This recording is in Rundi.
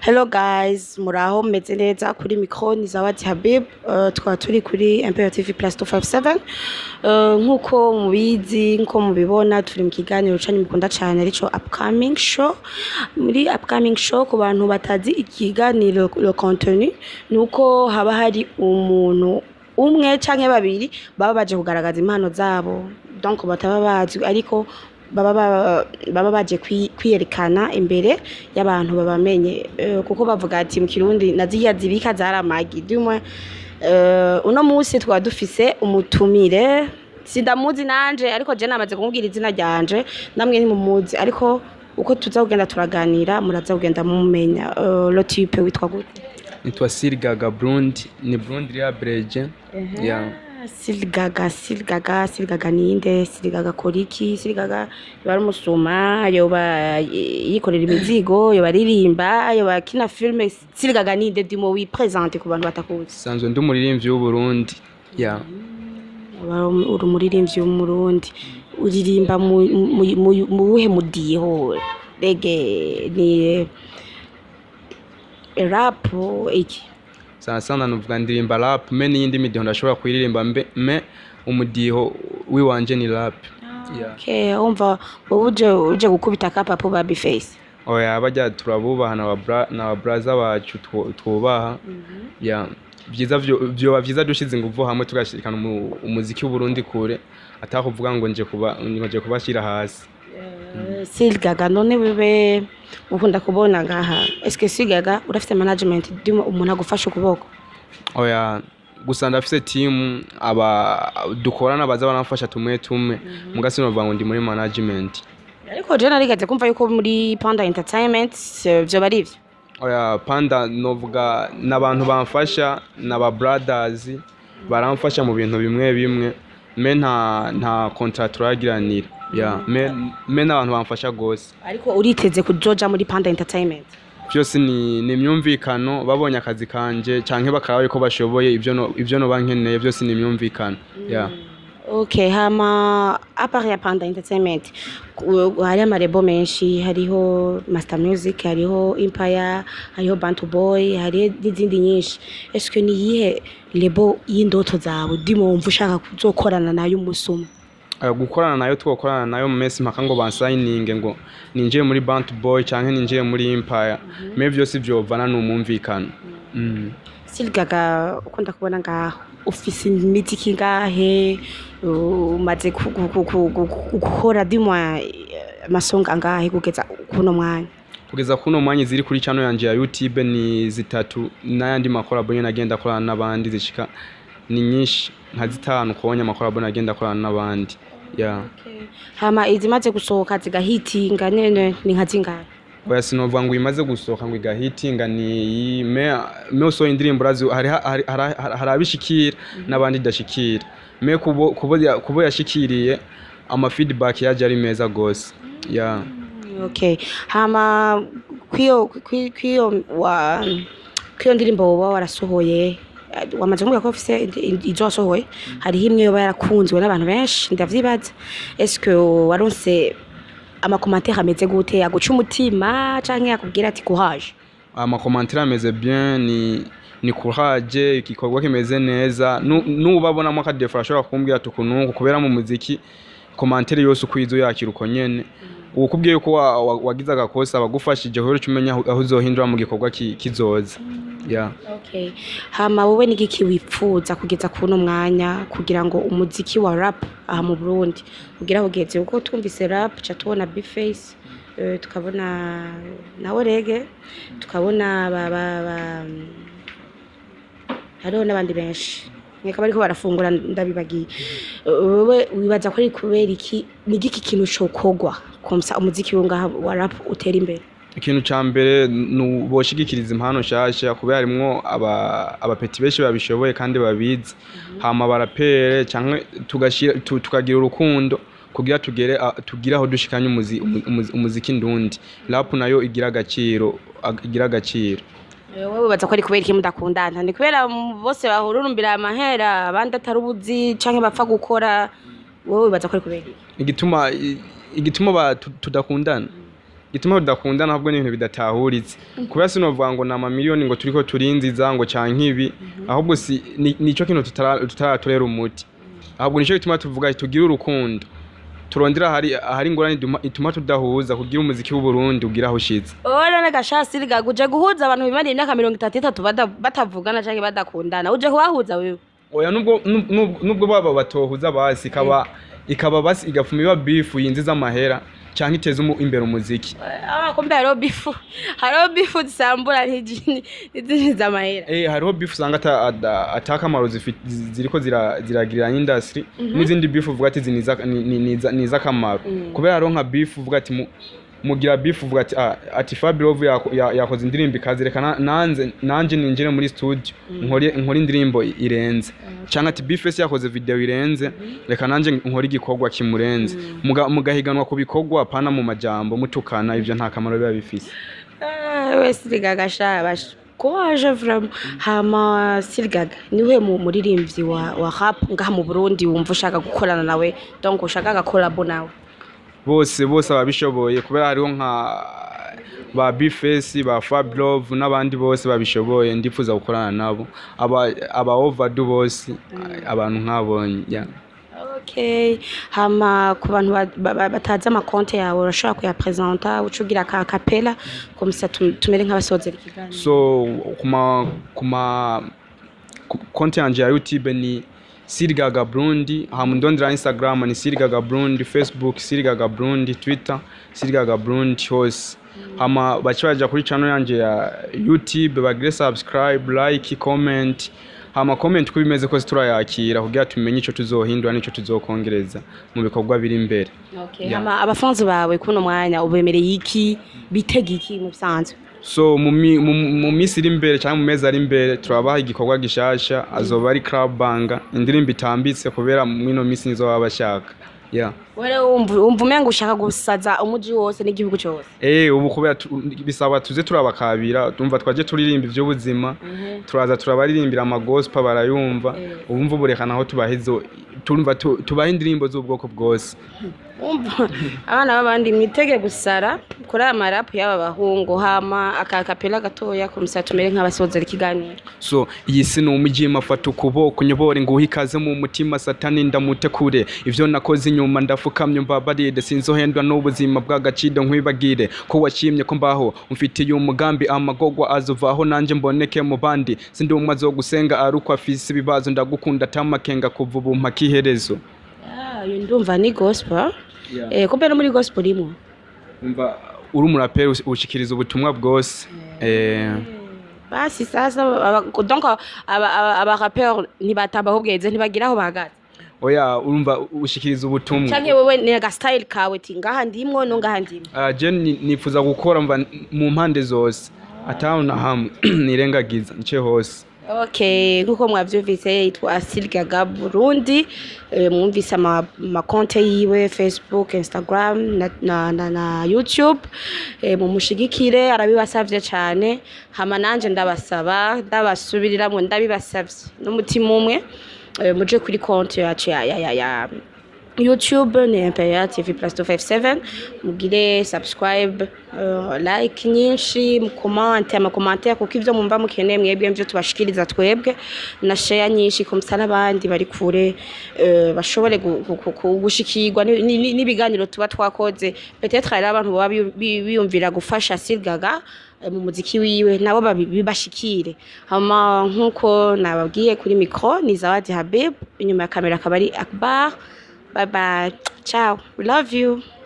Hello guys, muraho meze neza kuri micro ni Zawadi Habib. Uh, tukaba turi kuri Imperial TV Plus 257. Uh, nkuko mubizi, nkuko mubibona turi mu kiganiro canyu mukunda cyane arico upcoming show. Muri upcoming show ku bantu batazi ikiganiro le contenu nuko haba hari umuntu umwe canke babiri baba baje kugaragaza impano zabo. Donc bataba bazi ariko baba ba- baba baje kwi- kwiyerekana imbere y'abantu babamenye Eh, kuko bavuga ati mu kirundi naziya zibika zaramagi dumwe eh, uno munsi twaba dufise umutumire sindamuzi nanje ariko je namaze kumubwira izina ryanje namwe ntimumuzi ariko uko tuza kugenda turaganira muraza kugenda mumenya Eh, lo type witwa gute nitwa sirigaga burundi ni burundi iriya bereje ya Siligaga, Siligaga, Siligaga ninde, Siligaga koriki, Siligaga yoba ari umusuma, yoba eh, yikorera imizigo, yoba aririmba, yoba akina filme, Siligaga ninde ndimo wipresente ku bantu batakuzi. sanzwe ndi umuririmbyi w'uburundi ya Yoba uri umuririmbyi w'umurundi, uririmba mu mu- mu- mu buhe mudiho, rege ni rap iki? sana sana nuvuga ndirimba rap me n'iyindi midiho ndashobora kuyiririmba mbe me umudiho wiwanje ni rap ya Okay, umva wowe uje uje gukubita kapapo baby face. oya bajya turabubaha na ba bra- na ba braza bacu twu- twubaha ya byiza vyo- vyoba vyiza dushize inguvu hamwe tugashirikana umu- umuziki w'uburundi kure atakuvuga ngo nje kuba nje kubashira hasi Silgaga none wewe ukunda kubona ngaha eske Silgaga urafite management ndimo umuntu agufasha ukuboko oya gusa ndafise timu aba dukorana baza baramfasha tumwe tumwe muga sinovuga ngo ndi muri management ariko je narigaze kumva yuko muri Panda Entertainment eh, vyo bari ivyo oya panda novuga n'abantu bamfasha n'aba brothers baramfasha mu bintu bimwe bimwe me nta nta contract turagiranira ya me me n'abantu bamfasha gose ariko uriteze kujoja muri Panda Entertainment byose ni ni imyumvikano babonye akazi kanje canke bakaraba yuko bashoboye ibyo no ibyo no bankeneye byose ni imyumvikano ya Okay, hama apart ya Panda Entertainment ku- hari amarebo menshi hariho Master Music hariho Empire hariho Bantu Boy hariho n'izindi nyinshi eske ni yihe lebo y'indoto zawe ndimo wumva ushaka kuzokorana nayo umusuma Eh, gukorana nayo twokorana nayo mu mesi mpaka ngo bansayininge ngo ninjiye muri Bant Boy canke ninjiye muri Empire me byose vyovana n'umumvikano mm. Silgaga ukunda kubona ngaho ufise imiziki ngahe umaze ku- ku- ku- ku- ku- gukora dimwa amasonga angahe kugeza kuno mwanya kugeza kuno mwanya ziri kuri channel yanje ya YouTube ni zitatu n'ayandi makorabo nyene agenda akorana n'abandi zishika ni nyinshi nka zitanu kubonye amakorabo agenda akorana n'abandi ya hama izimaze gusohoka zigahitinga nene ni nka zingahe oya sinovuga ngo imaze gusohoka ngo igahitinga ni iyi me me usohoye indirimbo urazi hari hari hari- hari abishikira n'abandi idashikira me kubo kubo ya- kubo yashikiriye ama feedback yaje ari meza gose ya okay hama kwiyo kwi- kwiyo wa kwiyo ndirimbo woba warasohoye eh, wamaze kumbwira ko ufise indi- indi- izo wasohoye hariho imwe yoba yarakunzwe n'abantu benshi ndavyibaza eske waronse amakomantere ameze gute aguca umutima canke yakubwira ati courage amakomantere ameze bien ni ni courage igikorwa kimeze neza Nu- nubabonamo akadefa ashobora kumbwira ati ukuntu kubera mu muziki komantere yose uko izo yakira uko nyene ukubwiye yuko wa- wa- wagize agakosa bagufashije rero uca umenya aho aho uzohindura mu gikorwa ki- kizoza ya okay hama wowe n'igiki wipfuza kugeza kuno mwanya kugira ngo umuziki wa rap aha mu Burundi ugira ugeze uko twumvise rap ca tubona Bface eh, tukabona nawe rege tukabona ba, ba, ba hariho n'abandi benshi nkeka bariko barafungura ndabibagiye Eh, wowe wibaza ko ari kubera iki ni igiki kintu cokogwa komsa umuziki wo ngaha wa rap utera imbere ikintu ca mbere ni boshigikiriza impano nshasha kubera harimwo aba- abapeti benshi babishoboye kandi babizi hama barapere canke tugashira- tu- tukagira urukundo kugira tugere a- tugire aho dushikanye umuzi- umuzi- umuziki ndundi rap nayo igira agaciro ag- igira agaciro wowe wibaza ko ari kubera iki mudakundana ni kubera mu- bose bahururumbira amahera abandi atari ubuzi canke bapfa gukora wowe wibaza ko ari kubera iki igituma i- igituma ba- tu- tudakundana igituma tudakundana ahubwo ni ibintu bidatahuritse kubera sinovuga ngo ni amamiliyoni ngo turiko turinziza ngo canke ibi ahubwo si ni- nico kintu tutara- tutaratorera umuti ahubwo nico gituma tuvuga ati tugire urukundo turondera ahari ahari ingorane iduma- ituma tudahuza kugira umuziki w'uburundi ugira aho ushitse wowe none gashasi rigaga uje guhuza abantu bimariye imyaka mirongo itatu itatu bada- batavugana canke badakundana uje kubahuza wewe oya nubwo nub- nub- nubwo baba batohuza basi ikaba ikaba basi igafuma iba bifu yinjiza amahera canke iteza umu- imbere umuziki Ah, kumbe hariho bifu hariho bifu zisambura n'izindi n'izindi z'amahera Eh, hariho bifu usanga ata- ada- atakamaro zifi- zi- ziriko zira- ziragirira industry n'izindi bifu uvuga ati izi ni iza- ni- ni- ni iza- ni iz'akamaro kubera hariho nka bifu uvuga ati mu- mugira bifu uvuga ati ah, ati Fabirov yako- ya- yakoze indirimbo ikaze reka na- nanze nanje ninjire muri studio nkore nkore indirimbo irenze canke ati Bifes yakoze video irenze reka nanje nkore igikorwa kimurenze Muga- mugahiganwa ku bikorwa pana mu majambo mutukana ivyo nta kamaro biba bifise Ah, we sirigaga sha bash kwaje vraiment hama sirigaga niwe mu muririmbyi wa wa rap ngaha mu Burundi wumva ushaka gukorana nawe donc ushaka gakolabo nawe bose bose ababishoboye kubera hariho nka ba bifesi ba fablove n'abandi bose babishoboye ndifuza gukorana nabo aba aba overdue bose abantu nk'abonye yeah. Okay, hama ku bantu ba- ba- ba- batazi amakonte yawe urashobora kuyapresenta uca ugira ka kapela komisa tumere nk'abasozera ikiganiro so kuma kuma ku- konti yanje ya youtube ni sirigaga burundi hama ndondera instagram ni sirigaga burundi facebook sirigaga burundi twitter sirigaga burundi hose hama baca baja kuri channel yanje ya youtube bagire subscribe like comment hama comment ko bimeze kose turayakira kugira tumenye ico tuzohindura n'ico tuzokongereza mu bikorwa biri imbere Okay, Yeah. hama abafanzi bawe kuno mwanya ubemereye iki bitega iki mu bisanzwe so mu mi- mu- mu minsi iri imbere cyangwa mu mezi ari imbere turabaha igikorwa gishasha azoba ari club banga indirimbo itambitse kubera mwino minsi nizo baba bashaka yeah. wewe wumva wumva umenga ushaka gusaza umuji wose n'igihugu cyose Eh ubu kubera tu- bisaba tuze turabakabira tumva twaje turirimba ivy'ubuzima turaza turabaririmbira amagospa barayumva ubumva uburekana aho tubahezo tumva tu- tubaha indirimbo z'ubwoko bwose Umva, abana b'abandi mwitege gusara kuri aya marapu y'aba bahungu hama aka kapela gatoya komisa tumere nk'abasozera ikiganiro so iyi si ni umujima fata ukuboko unyobore nguhe ikaze mu mutima satani ndamute kure ivyo nakoze inyuma ndafukamye mbabarire sinzohendwa n'ubuzima bw'agaciro nkwibagire ko washimye ko mbaho umfitiye umugambi amagogwa azovaho nanje mboneke mu bandi sindi umwe azogusenga ari uko afise ibibazo ndagukunda atamakenga kuva ubu mpaka iherezo Ah, iyo ndumva ni gospel Yeah. eh kumbe no muri gospel urimo umva uri umuraperi ush- ushikiriza ubutumwa bwose eh basi sasa aba- donc aba- aba- abarapeur ntibatamba ahubweze ntibagira aho bahagaze oya urumva ushikiriza ubutumwa canke wewe ni agasitayili kawe ti ngaha ndimwo no ngaha ndimwo Uh, je ni- nifuza gukora mva mu mpande zose ataho na hamwe nirengagiza nce hose okay nkuko mwavyumvise yitwa Silgaga Burundi eh, mwumvise ama- amakonte yiwe Facebook Instagram na, na, na, na YouTube eh, mumushigikire arabibasavye cane hama nanje ndabasaba ndabasubiriramwo ndabibasavye n'umutima umwe eh, muje kuri konte yacu ya, ya, ya, ya YouTube ni Imperial TV plus 257 mugire subscribe uh, like nyinshi mukomante amakomante kuko ivyo mumva mukeneye mwebwe mvyo tubashikiriza twebwe na share nyinshi komsa n'abandi bari kure uh, bashobore gu- gu- gu- gu- gushikirwa ni- ni- n'ibiganiro tuba twakoze peut-être hari abantu baba biyu- bi- biyumvira gufasha Silgaga eh, mu muziki wiwe nabo babi- bibashikire hama nkuko nababwiye kuri micro ni Zawadi Habib inyuma ya kamera akaba ari Akbar Bye bye. Ciao. We love you.